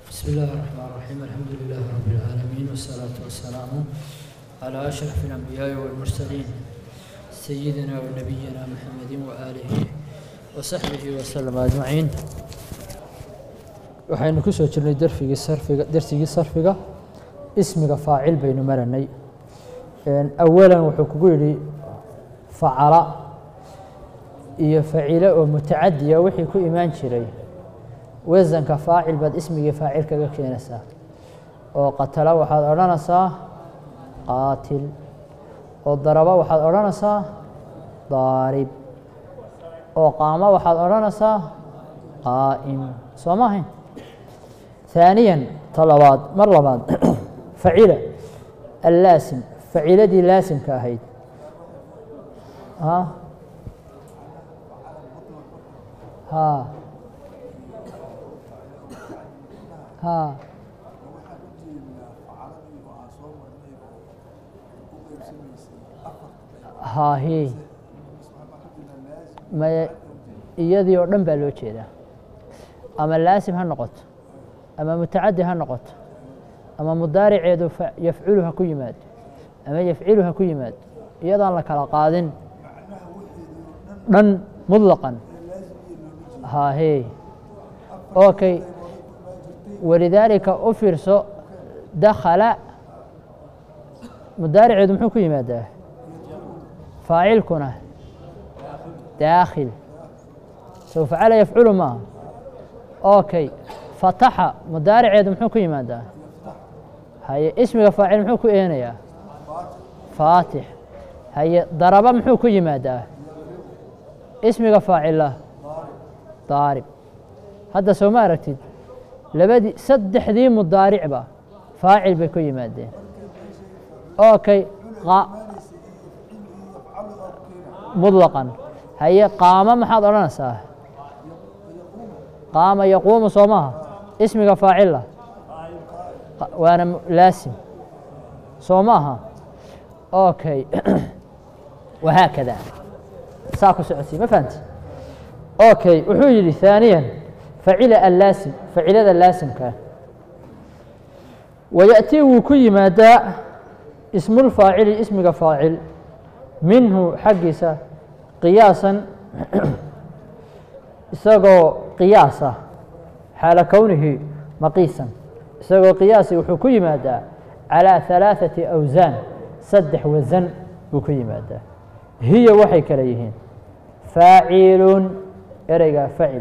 بسم الله الرحمن الرحيم الحمد لله رب العالمين والصلاة والسلام على أشرف الأنبياء والمرسلين سيدنا ونبينا محمد وآله وصحبه وسلم أجمعين waxaynu ku soo jirnay darfigii sarfiga darsigii sarfiga ismiga faacil baynu maranay awalan wuxuu kugu yidhi facala iyo facile oo mutacadiya wixii ku imaan jiray wasanka faacil baad ismigii faacil kaga keenaysaa oo qatala waxaad odhanaysaa qaatil oo daraba waxaad odhanaysaa daarib oo qaamo waxaad odhanaysaa qaa'im soo ma ahayn ثaaniya ta labaad mar labaad facila allaasim faciladii laasimka ahayd ha ha hahi maya iyadii oo dhan baa loo jeedaa ama laasim ha noqoto ama mutacadi ha noqoto ama mudaariceedu yafculu ha ku yimaado ama yafcilu ha ku yimaado iyadaan la kala qaadin dhan muطlaqan hahe okay walidaalika u fiirso dakhala mudaariceedu muxuu ku yimaadaa faacilkuna daakhil sow facala yafculu maaha okay fataxa mudaariceedu muxuu ku yimaadaa haye ismiga faacil muxuu ku eenayaa faatix haye daraba muxuu ku yimaadaa ismiga faacila daarib hadda soo ma aragtid labadii saddexdii mudaaricba faacil bay ku yimaadeen okay muطlaqan haye qaamo maxaad odhanaysaa qaama yaquumu soo maaha ismiga faacila waana laasim soo maaha okay wahaakada saa ku socodsii ma fahamti okay wuxuu yidhi ثaaniya facila allaasim facilada laasimka wayaأtii wuu ku yimaadaa ismulfaacili ismiga faacil minhu xaggiisa qiyaasan isagoo qiyaasa xaala kownihi maqiisan isagoo qiyaasi wuxuu ku yimaadaa calىa ثalaaثaةi awsaan saddex wasan buu ku yimaadaa hiya waxay kale yihiin faacilun ereygaa facil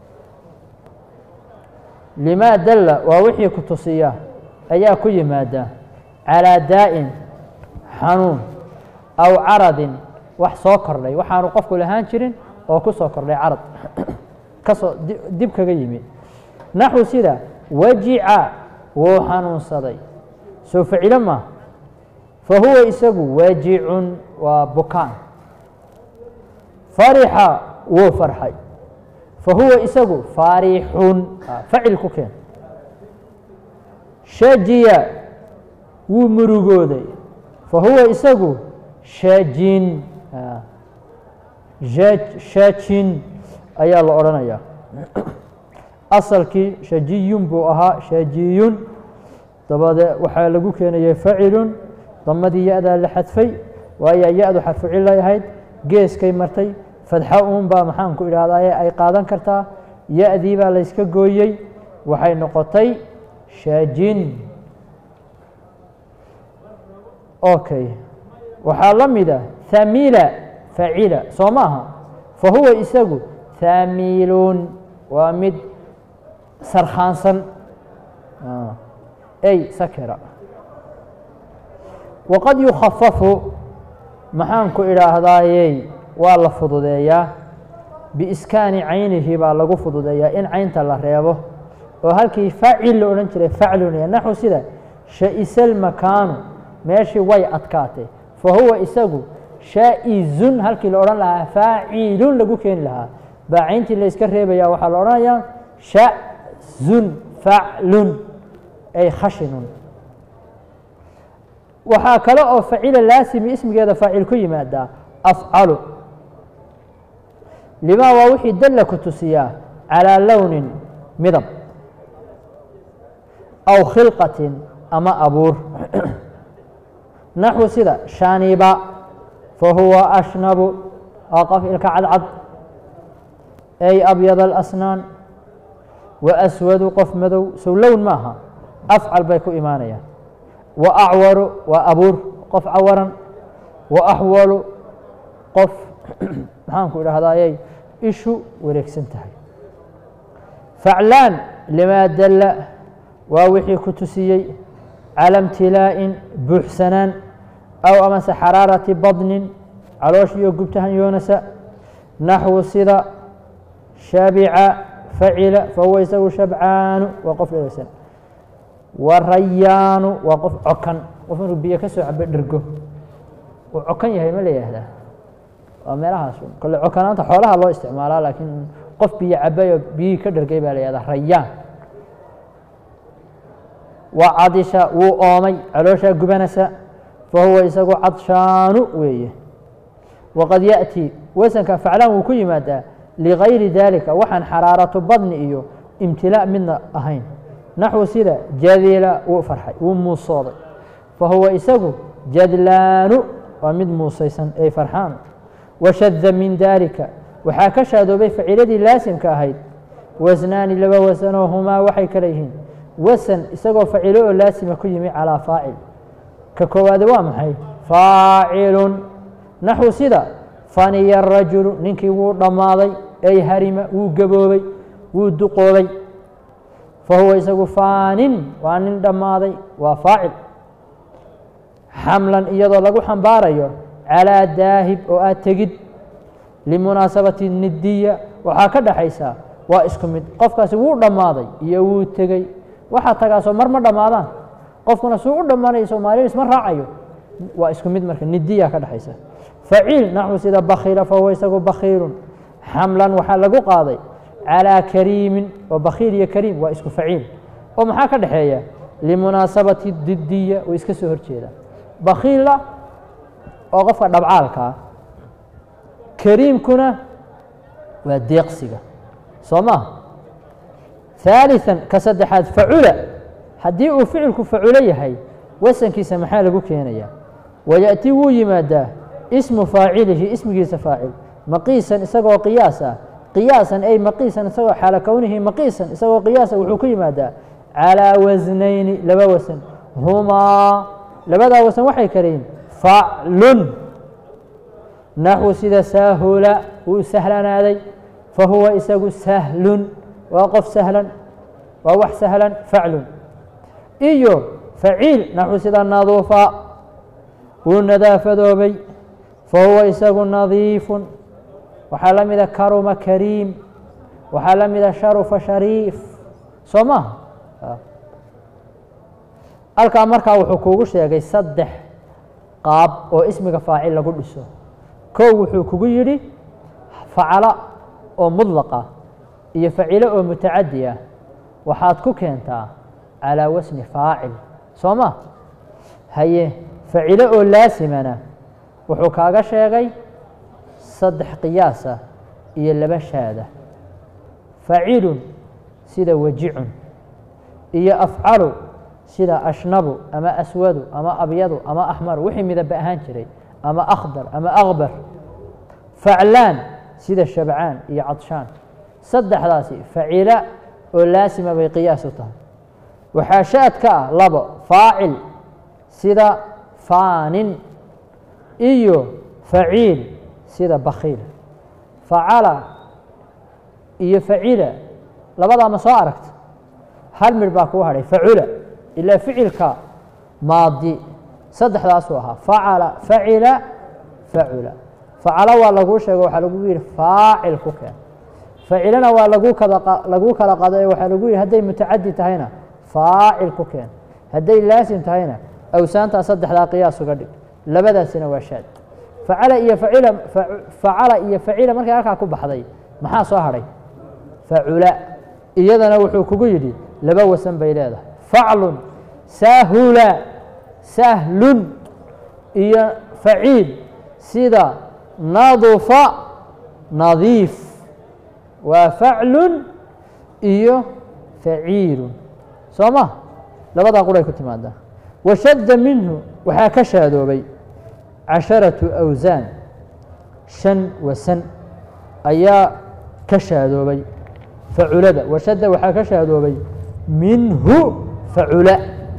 limaa dalla waa wixii ku tusiya ayaa ku yimaada calىa daa'in xanuun aw caradin wax soo kordhay waxaanu qofku lahaan jirin oo ku soo kordhay carad kasoo dib kaga yimi naxwu sida wajica wuu xanuunsaday soo facilo ma fa huwa isagu wajicun waa bukaan farixa wuu farxay fa huwa isagu faarixun facil ku keen shajiya wuu murugooday fa huwa isagu shajin shajin ayaa la odhanayaa asalkii shajiyun buu ahaa shajiyun dabade waxaa lagu keenayay facilun damadii ya-daa la xadfay waayaa ya-du xadfu cilay ahayd geeskay martay fadxa uun baa maxaan ku idhahdaye ay qaadan kartaa ya-dii baa layska gooyey waxay noqotay shajin okay waxaa la mida hamila facila soo maaha fa huwa isagu haamiilun waa mid sarkhaansan ey sakira waqad yukhafafu maxaan ku idhaahdayey waa la fududeeyaa biiskaani caynihi baa lagu fududeeyaa in caynta la reebo oo halkii faacil la odhan jiray faclun naxu sida sha'isal makaanu meeshii way adkaatay fa huwa isagu shaa'izun halkii la odhan lahaa faacilun lagu keeni lahaa baa cayntii la iska reebaya waxaa la odhanayaa sha'zun faclun ay khashinun waxaa kale oo facila laasimi ismigeeda faacil ku yimaadaa afcalu limaa waa wixii dalla ku tusiyaa calىa lownin midab aw khilqatin ama abuur naxwu sida shaniba fahuwa ashnabu waa qof ilka cadcad ay abyad alasnaan wa aswadu qof madow sow lown maaha afcal bay ku imaanayaan wa acwaru waa abuur qof cawaran wa axwalu qof maxaanku idhahdaayay ishu wareegsan tahay faclaan limaa dalla waa wixii ku tusiyey cala imtilaa'in buuxsanaan aw amase xaraarati badnin caloosh iyo gubtahan yoonasa naxwu sida shabica facila fahuwa isagu shabcaanu waa qof dhegeysan wa rayaanu waa qof cokan qof inuu biyo ka soo cabo dhergo uu cokan yahay ma la yihahdaa waa meelahaas kole cokanaanta xoolaha loo isticmaalaa laakiin qof biyo cabayoo biyihii ka dhergay baa la yihahdaa rayaan wa cadisha wuu oomay calooshaa gubanasa fahuwa isagu cadshaanu weeye waqad yaأtii wasanka faclaan wuu ku yimaadaa ligayri dalika waxaan xaraaratu badni iyo imtilaa midna ahayn naxwu sida jadila wuu farxay wuu muusooday fahuwa isagu jadlaanu waa mid muusaysan ay farxaan washada min dalika waxaa ka shaadoobay faciiladii laasimka ahayd wasnaani laba wasanoo humaa waxay kale yihiin wasan isagoo facilo oo laasima ku yimi calaa faacil ka koowaade waa maxay faacilun naxwu sida faniya rajulu ninkii wuu dhammaaday ay harima wuu gaboobay wuu duqoobay fahuwa isagu faanin waa nin dhammaaday waa faacil xamlan iyadoo lagu xambaarayo calaa daahib oo aad tegid limunaasabati nidiya waxaa ka dhaxaysaa waa isku mid qofkaasi wuu dhammaaday iyo wuu tegey waxaa tagaasoo mar ma dhammaadaan qofkuna suu u dhammaanaya soomaaliya isma raacayo waa isku mid marka nidiya ka dhexaysa faciil naxwu sida bakiila fahuwa isagu bakiilun xamlan waxaa lagu qaaday calىa kariimin oo bakiil iyo kariim waa isku faciil oo maxaa ka dhexeeya limunaasabati didiya way iska soo horjeeda bakiila oo qofka dhabcaalkaa kariimkuna waa deeqsiga soo maha ثaaliثa ka saddexaad facula haddii uu ficilku faculo yahay wasankiisa maxaa lagu keenaya wayaأti wuu yimaadaa ismu faacilihi ismigiisa faacil maqiisan isagoo qiyaas ah qiyaasan ay maqiisan isagoo xaala kownihi maqiisan isagoo qiyaasa wuxuu ku yimaadaa calىa wasnayni laba wasan humaa labadaa wasan waxay kaleyihin faclun naxwu sida saahula wuu sahlanaaday fahuwa isagu sahlun waa qof sahlan waa wax sahlan faclun iyo faciil naxwu sida naduufa wuu nadaafadoobay fahuwa isagu nadiifun waxaa la mida karuma kariim waxaa la mida sharufa shariif soo maha halkaa markaa wuxuu kuugu sheegay saddex qaab oo ismiga faacil lagu dhiso kow wuxuu kugu yidhi facala oo mudlaqa iyo facilo oo mutacadi ah waxaad ku keentaa calىa wasni faacil soo ma haye facilo oo laasimana wuxuu kaaga sheegay saddex qiyaasa iyo laba shaada facilun sida wajicun iyo afcalu sida ashnabu ama aswadu ama abyadu ama axmaru wixii midaba ahaan jiray ama akhdar ama akbar faclaan sida shabcaan iyo cadshaan saddexdaasi facila oo laasima bay qiyaas u tahay waxaa shaad ka ah labo faacil sida faanin iyo faciil sida bakiil facala iyo facila labadaa ma soo aragta hal midh baa kuu hadhay facula ilaa ficilka maadi saddexdaasuu ahaa facala facila facula facala waa laguu sheego waxaa lagu yihi faacil ku keen facilana waa lagu kada laguu kala qado waxaa lagu yihi hadday mutacadi tahayna faacil ku keen hadday laasim tahayna awsaantaa saddexdaa qiyaas uga dhig labadaasina waa shaad facala iyo facila facala iyo facila markay halkaa ku baxday maxaa soo hadhay facula iyadana wuxuu kugu yidhi laba wasan bay leedahay faclun sahula sahlun iyo faciil sida nadufa nadiif waa faclun iyo faciilun soo ma labadaa quray ku timaadaa washadda minhu waxaa ka shaadoobay casharatu awsaan shan wasan ayaa ka shaadoobay faculada washadda waxaa ka shaadoobay minhu facula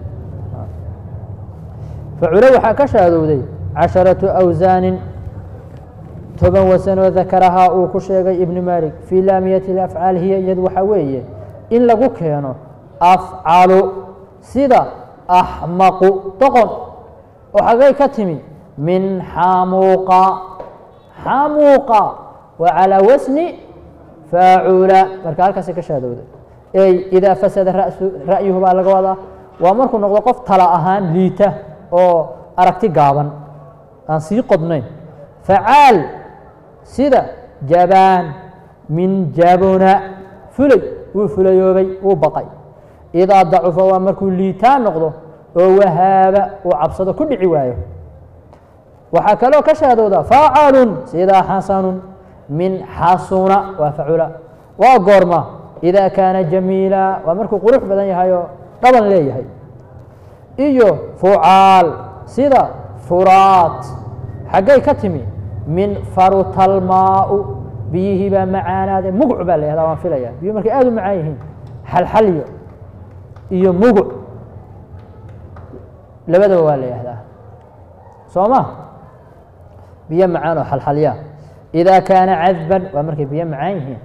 facula waxaa ka shaadowday casharatu awsaanin toban wasanoo dakarahaa uu ku sheegay ibnu malik fii laamiyati اlafcaal hiya iyadu waxaa weeye in lagu keeno afcalu sida axmaqu doqon oo xagay ka timi min xamuuqa xamuuqa wa calaa wasni faacula marka halkaasay ka shaadowday ey idaa fasada rasu ra'yuhu baa laga wadaa waa markuu noqdo qof tala ahaan liita oo aragti gaaban aan sii qodnayn facaal sida jabaan min jabuna fulay wuu fulayoobay wuu baqay idaa dacufa waa markuu liitaan noqdo oo wahaaba uu cabsado ku dhici waayo waxaa kaloo ka shaadowda faacalun sida xasanun min xasuna waa facula waa goorma idaa kaana jamiila waa markuu qurux badan yahay oo dhaban leeyahay iyo fucaal sida furaat xaggay ka timi min farutalmaau biyihii baa macaanaade muguc baa la yahdaa waan filaya biyuhu markay aada u macaan yihiin xalxalyo iyo muguc labadaba waa la yahdaa soo ma biyo macaan oo xalxalya idaa kaana cadban waa markay biyo macaan yihiin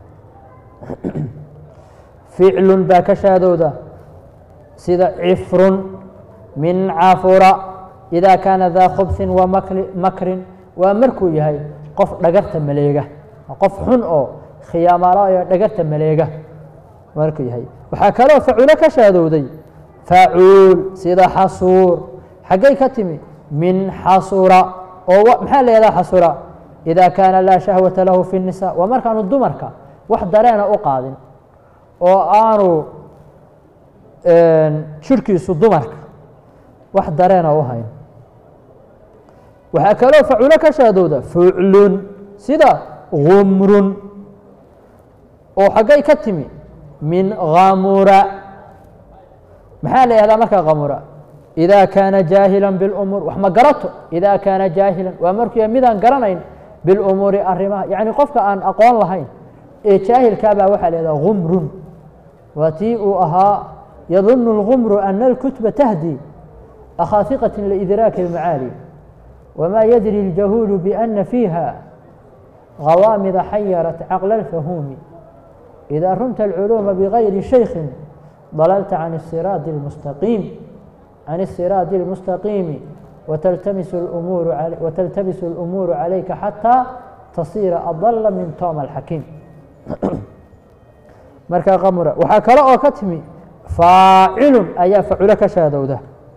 ficlun baa ka shaadowda sida cifrun min cafura idaa kaana daa khubsin wa makrin waa markuu yahay qof dhagarta maleega qof xun oo khiyaamalayo dhagarta maleega markuu yahay waxaa kaloo faculo ka shaadowday facuul sida xasuur xaggay ka timi min xasura oo maxaa la yahdaa xasura idaa kaana laa shahwata lahu fi الnisa waa markaanu dumarka wax dareena u qaadin oo aanu shirkiisu dumarka wax dareena u hayn waxaa kaloo faculo ka shaadowda fuclun sida gumrun oo xaggay ka timi min gamura maxaa la yahdaa markaa gamura idaa kaana jaahila biاlumuur wax ma garato idaa kaana jaahilan waa markuu yahay midaan garanayn bilumuuri arrimaha yacni qofka aan aqoon lahayn ee jaahilkaabaa waxaa la yahdaa gumrun waa tii uu ahaa yadunu اlgumru ana اlkutba tahdi akhaafiqaة liidraaki اlmacaali wma yadri اljahuulu biأna fiiha gawaamida xayarat caqla اlfahuumi إida rumta اlculuuma bgayri shaykhin dalalta can الsiraadi اlmustaqiim can الsiraadi اlmustaqiimi wataltamisu اlumuuru calayka xataa tasiira adala min toma alxakiim marka qamura waxaa kale oo ka timi faacilun ayaa faculo ka shaadowda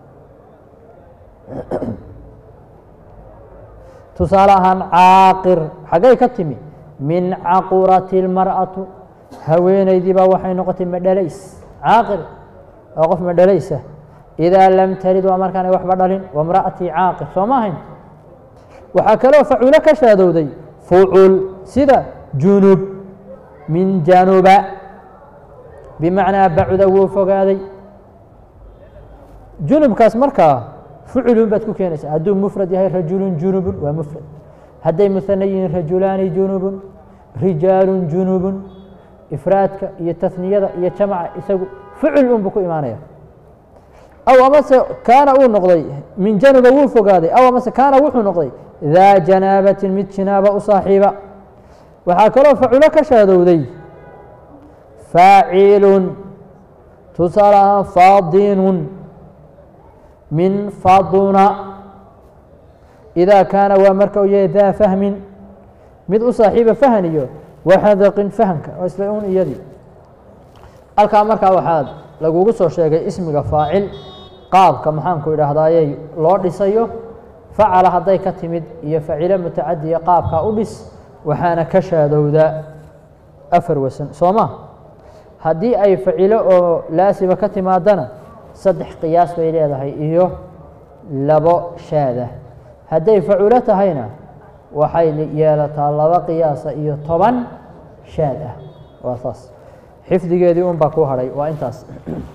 tusaale ahaan caaqir xaggay ka timi min caqurati اlmar'atu haweenaydii baa waxay noqotay madhalays caaqir waa qof madhalaysa idaa lam talid waa markaanay waxba dhalin wamra'atii caaqir soo ma ahayn waxaa kaloo faculo ka shaadowday fucul sida junub min januba bimacnaa bacuda wuu fogaaday junubkaas markaa fuculun baad ku keenaysaa hadduu mufrad yahay rajulun junubun waa mufrad hadday muhana yihiin rajulaani junubun rijaalun junubun ifraadka iyo tasniyada iyo jamaca isagu fucul unbu ku imaanaya aw amase kaana uu noqday min januba wuu fogaaday aw amase kaana wuxuu noqday daa janaabatin mid jinaaba u saaxiiba waxaa kaloo faculo ka shaadowday faacilun tusaale ahaan faadinun min faduna idaa kaana waa marka uu yahay daa fahmin mid u saaxiiba fahan iyo waxadaqin fahamka oo isla un iyadii halkaa markaa waxaad lagugu soo sheegay ismiga faacil qaabka maxaanku idhaahdayey loo dhisayo facala hadday ka timid iyo facilo mutacadiya qaabkaa u dhis waxaana ka shaadowdaa afar wasan soo ma haddii ay facilo oo laasiba ka timaadana saddex qiyaas bay leedahay iyo labo shaada hadday faculo tahayna waxay yeelataa laba qiyaasa iyo toban shaad ah waa saas xifdigeedii un baa ku hadhay waa intaas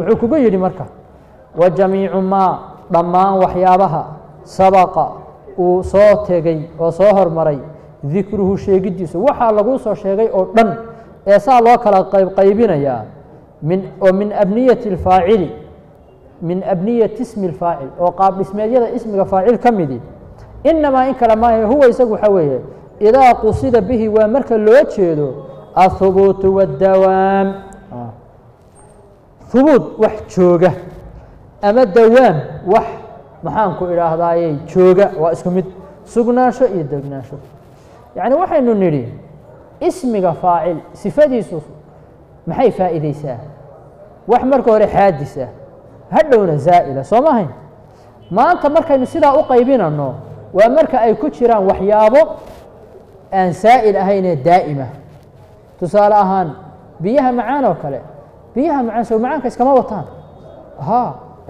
wuxuu kugu yidhi marka wa jamiicu maa dhammaan waxyaabaha sabaqa uu soo tegey oo soo hormaray dikruhu sheegiddiisu waxaa laguu soo sheegay oo dhan ee saa loo kala qaybqaybinayaa min oo min abniyati اlfaacili min abniyati ismi اlfaacil oo qaab dhismeedyada ismiga faacil ka midi inamaa in kale maahe huwa isagu waxaa weeye idaa qusida bihi waa marka loo jeedo ahubuutu wاdawaam hubuut wax jooga ama dawaam wax maxaanku idhaahdaaye jooga waa isku mid sugnaansho iyo degnaansho yacni waxaynu nidhi ismiga faacil sifadiisu maxay faa'iideysaa wax marka hore xaadisa hadhowna zaa'ila soo mahayn maanta markaynu sidaa u qaybinanno waa marka ay ku jiraan waxyaabo aan saa'il ahaynee daa'ima tusaale ahaan biyaha macaan oo kale biyaha macaan sow macaanka iskama wataan ha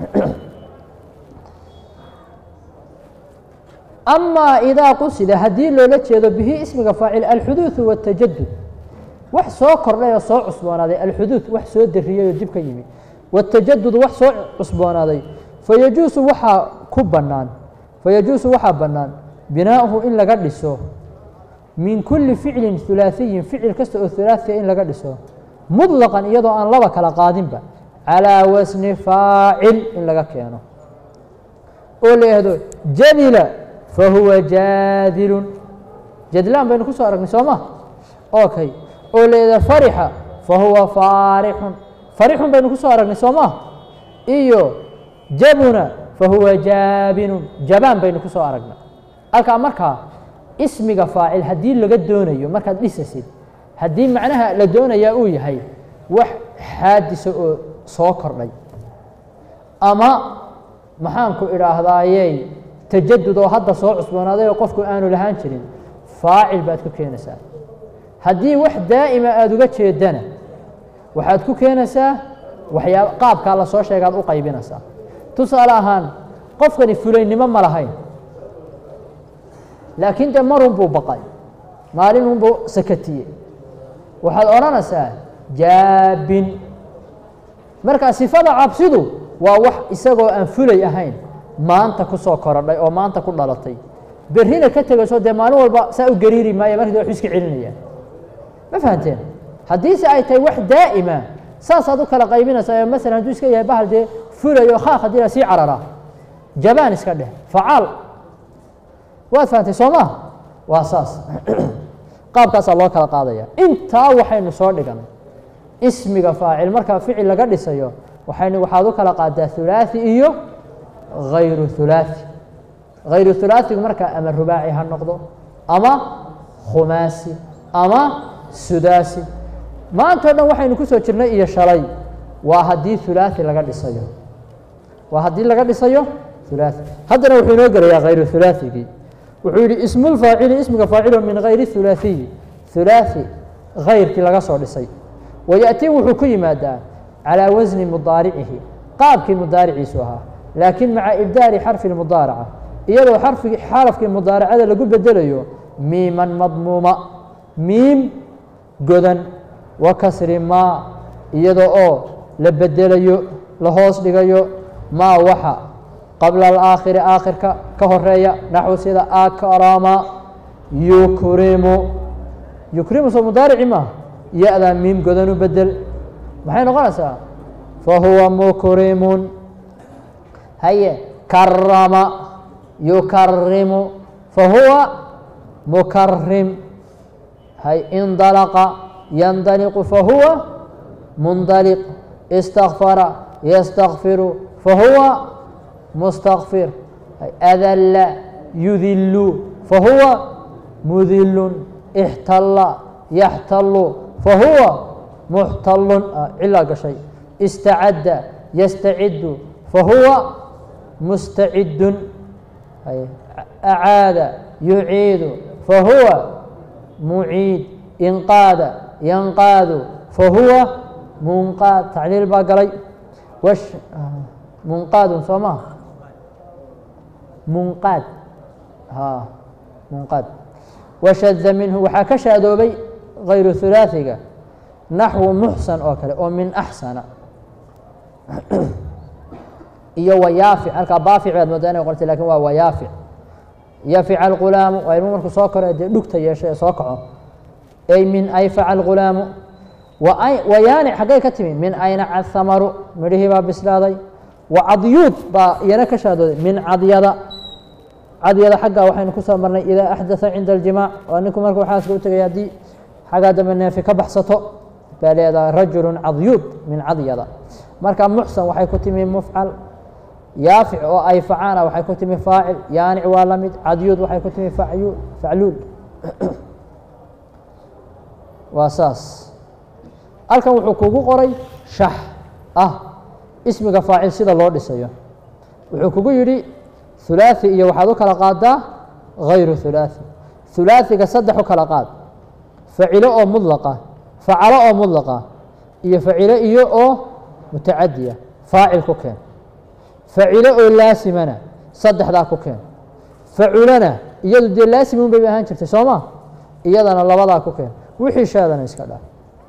amaa idaa qusida haddii loola jeedo bihi ismiga faacil alxuduuثu wاtajadud wax soo kordhay oo soo cusboonaaday alxuduud wax soo dariyey oo dib ka yimi wاtajadud wax soo cusboonaaday fayajuusu waxaa ku bannaan fayajuusu waxaa bannaan binaa'uhu in laga dhiso min kuli ficlin hulaaثiyin ficil kasta oo hulaaثiya in laga dhiso muطlaqan iyadoo aan laba kala qaadinba calىa wasni faacil in laga keeno oo la yihahdo jadila fahuwa jaadilun jadlaan baynu ku soo aragnay soo ma okay oo la yihahdo farixa fahuwa faarixun farixun baynu ku soo aragnay soo ma iyo jabuna fahuwa jaabinun jabaan baynu ku soo aragnay halkaa markaa ismiga faacil haddii laga doonayo markaad dhisasid haddii macnaha la doonayaa uu yahay wax xaadisa oo soo kordhay ama maxaanku idhaahdaayey tajadud oo hadda soo cusboonaaday oo qofku aanu lahaan jirin faacil baad ku keenaysaa haddii wax daa'ima aada uga jeedana waxaad ku keenaysaa waxyaab qaabkaa la soo sheegaad u qaybinaysaa tusaale ahaan qofkani fulaynimo ma lahayn laakiin dee marun buu baqay maalinunbuu sakatiyey waxaad odhanaysaa jaabin marka sifada cabsidu waa wax isagoo aan fulay ahayn maanta ku soo korodhay oo maanta ku dhalatay berrina ka tegayso dee maalin walba saa u gariiri maaya markii waxu iska celinayaan ma fahanteen haddiise ay tahay wax daa'ima saasaad u kala qaybinaysaa masalan hadduu iska yahay bahal dee fulayo khaaq haddii la sii carara jabaan iska dheh facaal waad fahantay soo maa waa saas qaabkaasaa loo kala qaadaya intaa waxaynu soo dhiganay ismiga faacil markaa ficil laga dhisayo waxaynu waxaad u kala qaadaa hulaaثi iyo hayru hulaaثi hayru hulaaثigu markaa ama rubaaci ha noqdo ama khumaasi ama sudaasi maanta o dhan waxaynu ku soo jirnay iyo shalay waa haddii hulaaثi laga dhisayo waa haddii laga dhisayo hulaaثi haddana wuxuu inoo gelayaa hayru hulaaثigii wuxuu yihi ismu lfaacili ismiga faacilo min hayri hulaaثiyi hulaaثi hayrkii laga soo dhisay wayaأtii wuxuu ku yimaadaa calىa wasni mudaaricihi qaabkii mudaariciisu ahaa laakiin maca ibdaali xarfi اmudaaraca iyadoo xarfigi xarafkii mudaaracada lagu bedelayo miiman madmuuma miim godan wa kasri maa iyada oo la bedelayo la hoos dhigayo maa waxa qabla alaakhiri aakhirka ka horeeya naxwu sida akrama yukrimu yukrimu soo mudaarici maaha ya-daa miim godanu bedel maxay noqonaysaa fahuwa mukrimun haye karama yukarimu fahuwa mukarim hay indalaqa yandaliqu fahuwa mundaliq istakfara yastakfiru fahuwa mustakfir adalla yudilu fahuwa mudilun ixtala yaxtalu fahuwa muxtalun cilaa gashay istacadda yastacidu fahuwa mustacidun acaada yuciidu fahuwa muciid inqaada yanqaadu fahuwa munqaad tacliil baa galay munqaadun soo maa munqaad ha munqaad washada minhu waxaa ka shaadoobay hayru hulaaثiga naxwu muxsan oo kale oo min axsana iyo wayaafic halkaa baafic baad moodaa inay qortay lakin waa wayaafic yafica alghulaamu waa ilmu markuu soo koro dee dhugta yeesho ee soo kaco ay min ayfaca alghulaamu wayaanic xaggay ka timi min aynaca athamaru midhihii baa bislaaday wa cadyuud baa iyana ka shaadooday min cadyada cadyada xagga waxaynu kusoo marnay idaa axdaa cinda aljimaac waa ninku markuu xaaska u tegay haddii xaggaa dambe neefi ka baxsato baa leedahay rajulu cadyuud min cadyada marka muxsan waxay ku timi mufcal yaafic oo ay facaana waxay ku timi faacil yaanic waa la mid cadyuud waxay ku timi facyuul facluul waa saas halkan wuxuu kugu qoray shax ah ismiga faacil sida loo dhisayo wuxuu kugu yidhi hulaaثi iyo waxaad u kala qaadaa hayru hulaaثi hulaaثiga saddex u kala qaad facilo oo mudlaqa facalo oo mudlaqa iyo facilo iyo oo mutacadiya faacil ku keen facilo oo laasimana saddexdaa ku keen faculana iyadu dee laasimun bay ahaan jirtay soo ma iyadana labadaa ku keen wixii shaadana iska dhaa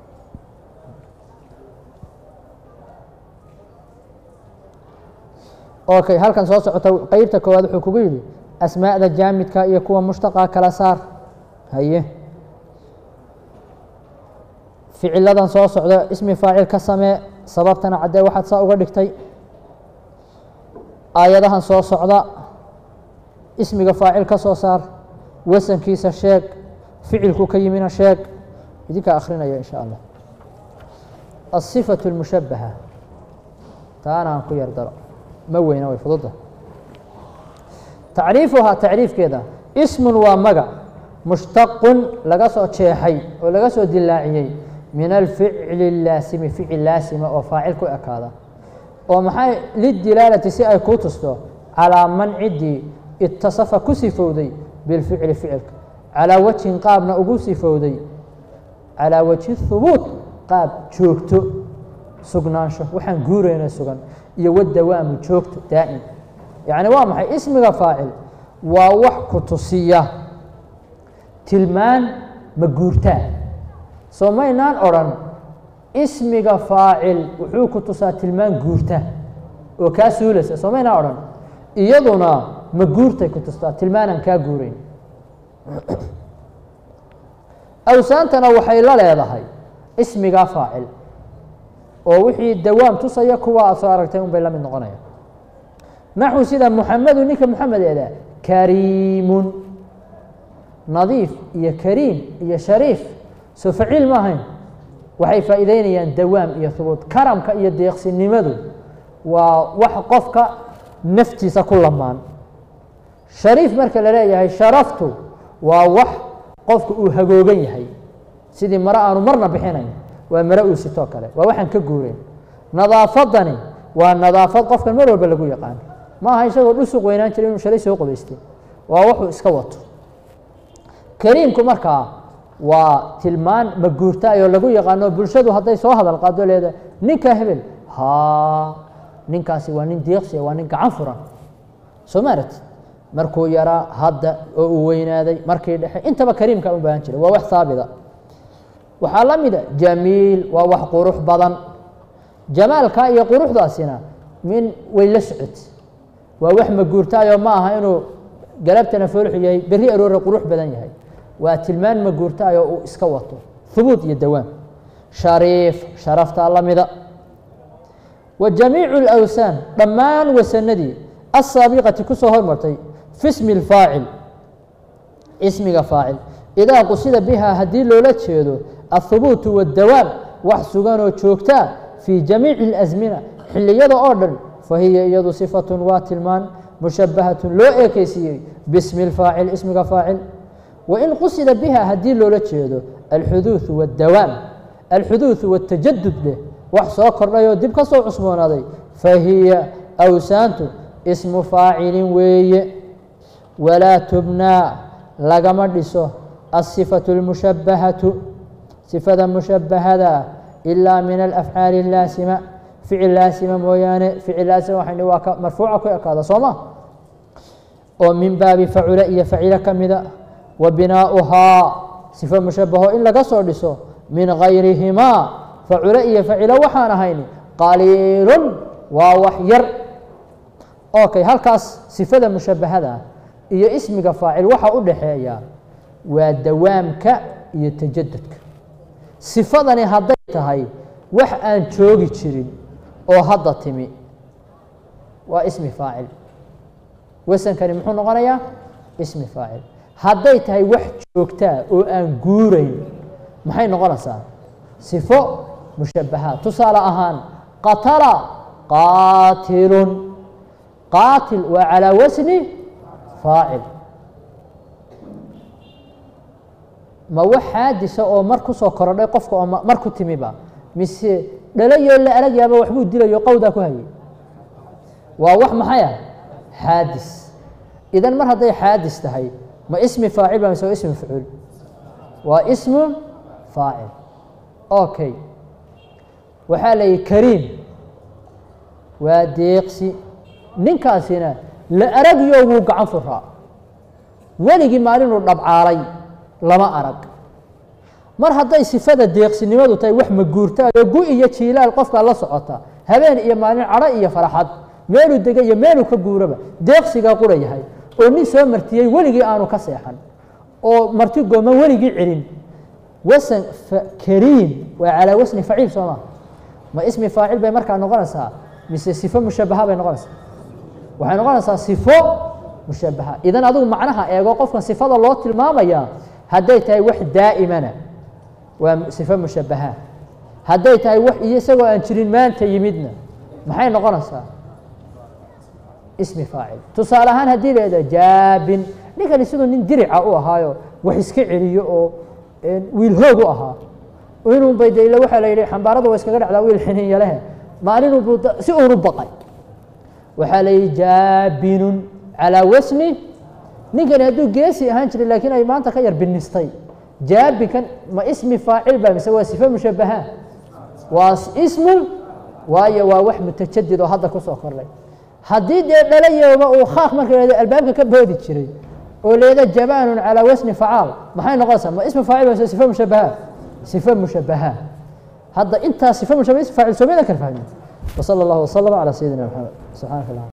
okay halkan soo socota qeybta koowaad wuxuu kugu yidhi asmaa'da jaamidka iyo kuwa mushtaqa kala saar haye ficiladan soo socda ismi faacil ka samee sababtana caddee waxaad saa uga dhigtay aayadahan soo socda ismiga faacil ka soo saar wasankiisa sheeg ficilku ka yimina sheeg idinkaa akhrinaya in sha allah asifaة اlmushabaha taana aan ku yar daro ma weyna way fududa tacriifuhaa tacriifkeeda ismun waa magac mushtaqun laga soo jeexay oo laga soo dilaaciyey min alficli اlaasimi ficil laasima oo faacil ku ekaada oo maxay lidilaalati si ay kuu tusto calaa man ciddii itasafa ku sifowday bilficli ficilka calaa wajhin qaabna ugu sifowday calaa wajhi hubuut qaab joogto sugnaansho waxaan guurayna sugan iyo wadawaamu joogto daa'im yacni waa maxay ismiga faacil waa wax ku tusiya tilmaan ma guurtaa soo maynaan odrhan ismiga faacil wuxuu ku tusaa tilmaan guurta oo kaa suulaysa soo maynaan odhan iyaduna ma guurtay ku tustaa tilmaanaan kaa guurayn awsaantana waxay la leedahay ismiga faacil oo wixii dawaam tusaya kuwa aad soo aragtay un bay la mid noqonaya naxwu sida muxamedu ninka muxamed eeda kariimun nadiif iyo kariim iyo shariif soo faciil ma ahayn waxay faa'iideynayaan dawaam iyo hubuud karamka iyo deeqsinimadu waa wax qofka naftiisa ku lamaan shariif marka la leeyahay sharaftu waa wax qofka uu hagoogan yahay sidii mare aanu marna bixinayn waa mare uu sitoo kale waa waxaan ka guureyn nadaafadani waa nadaafad qofkan mar walba lagu yaqaano ma aha isagoo dhusuq weynaan jira inuu shalay soo qobaystay waa wuxuu iska wato kariimku markaa waa tilmaan maguurtaayoo lagu yaqaano bulshadu hadday soo hadal qaado leeda ninka hebel ha ninkaasi waa nin deeqsiya waa nin gacan furan soo maaragti markuu yaraa hadda oo uu weynaaday markii dhexe intaba kariimka u baahan jira waa wax haabita waxaa la mida jamiil waa wax qurux badan jamaalka iyo quruxdaasina min way la socot waa wax maguurtaayoo ma aha inuu galabtana foolxu yahay berri aroore qurux badan yahay waa tilmaan maguurtaayoo uu iska wato hubuud iyo dawaam shariif sharaftaa la mida wa jamiicu اlawsaan dhammaan wasanadii asaabiqati ku soo hormartay fi smi اlfaacil ismiga faacil idaa qusida biha haddii loola jeedo aلhubuutu wاdawaam wax suganoo joogtaa fii jamiici اlasmina xiliyada oo dhan fahiya iyadu sifatun waa tilmaan mushabahatun loo eekeysiiyey bismi اlfaacil ismiga faacil wain qusida biha haddii loola jeedo alxuduuثu wاdawaam alxuduuثu wاtajadud leh wax soo kordhayoo dib ka soo cusboonaaday fahiya awsaantu ismu faacilin weeye walaa tubnaa lagama dhiso asifaةu اlmushabahatu sifada mushabahada ilaa min alafcaali اlaasima ficil laasima mooyaane ficil laasima waxayni waa ka marfuuca ku ekaada soo ma oo min baabi facula iyo facilo ka mida wa binaauhaa sifo mushabaho in laga soo dhiso min gayrihimaa facule iyo facilo waxaan ahayn qaliilun waa wax yar okay halkaas sifada mushabahada ah iyo ismiga faacil waxa u dhaxeeya waa dawaamka iyo tajadudka sifadani hadday tahay wax aan joogi jirin oo hadda timi waa ismi faacil wasankani muxuu noqonayaa ismi faacil hadday tahay wax joogtaa oo aan guurayn maxay noqonaysaa sifo mushabaha tusaale ahaan qatala qaatilun qaatil waa calaa wasni faacil ma wax xaadisa oo mar ku soo korodhay qofka oo mar ku timiba mise dhalayoo la arag yaaba waxbuu dilayo qowdaa ku hayay waa wax maxay ah xaadis idan mar hadday xaadis tahay ma ismi faacil ba mise waa ismi mafcuul waa ismu faacil okay waxaa la yihi kariim waa deeqsi ninkaasina la aragyo wuu gacan furaa weligii maalinuu dhabcaalay lama arag mar hadday sifada deeqsinimadu tahay wax maguurtaayoo gu iyo jiilaal qofkaa la socota habeen iyo maalin cadho iyo farxad meeluu dega iyo meeluu ka guuraba deeqsigaa qura yahay oo nin soo martiyey weligii aanu ka seexan oo marti gooman weligii celin wasan kariim waa calaa wasni faciil soo maa ma ismi faacil bay markaa noqonaysaa mise sifo mushabaha bay noqonaysaa waxay noqonaysaa sifo mushabaha idan adigu macnaha eego qofkan sifada loo tilmaamaya hadday tahay wax daa'imana waa sifo mushabaha hadday tahay wax iyo isagoo aan jirin maanta yimidna maxay noqonaysaa ismi faacil tusaale ahaan haddii leeda jaabin ninkani siduu nin dirica u ahaayo wax iska celiyo oo wiil hoog u ahaa inuu bay de waxaa la yidhi xambaarada waa iskaga dhacdaa wiil xininya lehe maalinuu si uunu baqay waxaa la yidhi jaabinun calaa wasni ninkani hadduu geesi ahaan jiray laakiin ay maanta ka yar binistay jaabinkan ma ismi faacil ba mise waa sifo mushabaha waa ismun waayo waa wax mutajadid oo hadda kusoo kordhay haddii dee dhalayooba uu khaaq marka leeda albaabka ka boodi jiray oo leeda jabaanun calaa wasni facaal maxay noqonaysaa ma ismi faacil ba mise sifo mushabaha sifo mushabaha hadda intaas sifo mushabaha ismi faacil soomada kala fahmin وصلى الله وسلم على سيدنا محمد سبحانك اللهم